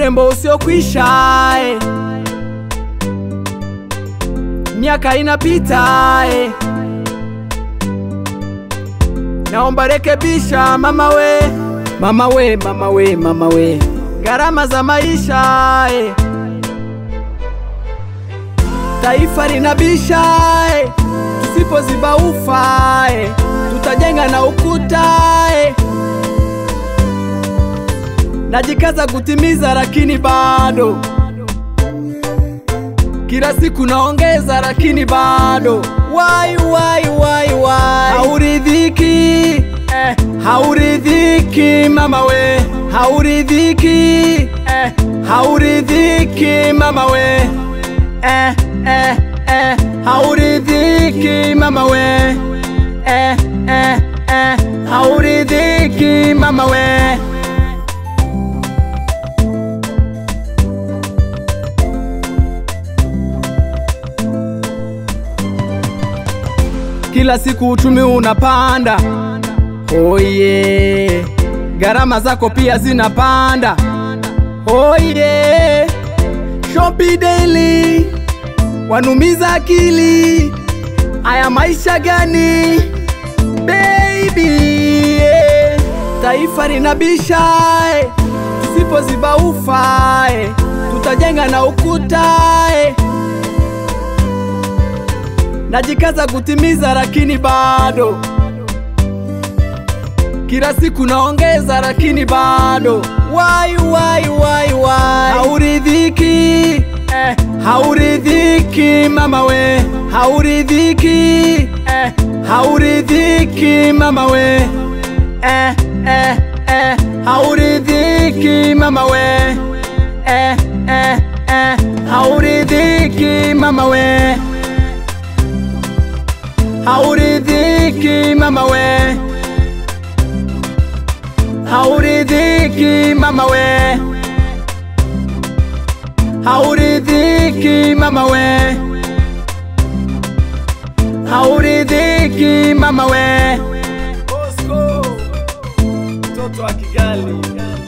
urembo usiokwisha eh. miaka inapita eh. naomba rekebisha mama we mama we mama we mama we gharama za maisha eh. taifa linabisha eh. tusipoziba ufa eh. tutajenga na ukuta eh. najikaza kutimiza lakini bado kila siku naongeza lakini bado wai wai wai wai hauridhiki eh, hauridhiki mama we hauridhiki eh, hauridhiki mama we eh, eh, eh, hauridhiki mama we eh, eh, eh, hauridhiki mama we kila siku uchumi unapanda oye oh gharama zako pia zinapanda oye oh shopi daily wanumiza akili aya maisha gani baby yeah. taifa linabisha eh. tusipoziba ufa eh. tutajenga na ukuta eh. najikaza kutimiza lakini bado kila siku naongeza lakini bado wai wai wai wai hauridhiki eh, hauridhiki mama we hauridhiki eh, hauridhiki mama we eh, eh, eh, hauridhiki mama we eh, eh, eh, hauridhiki mama we hauridhiki mama we hauridhiki mama we hauridhiki mama we hauridhiki mama we Bosco, mtoto wa Kigali.